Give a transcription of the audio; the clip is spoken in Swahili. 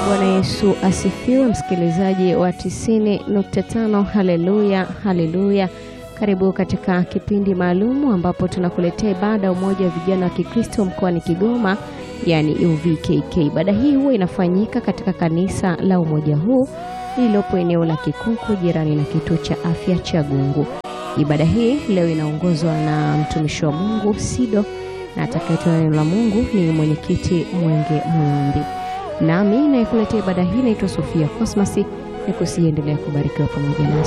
Bwana Yesu asifiwe, msikilizaji wa 90.5. Haleluya, haleluya. Karibu katika kipindi maalumu ambapo tunakuletea ibada ya umoja wa vijana wa Kikristo mkoani Kigoma, yani UVKK. Ibada hii huwa inafanyika katika kanisa la umoja huu lililopo eneo la Kikuku, jirani na kituo cha afya cha Gungu. Ibada hii leo inaongozwa na mtumishi wa Mungu Sido, na atakayetoa neno la Mungu ni mwenyekiti Mwenge Muumbi. Nami nayekuletea ibada hii naitwa Sofia Cosmas, nikusiendelea kubarikiwa pamoja nasi.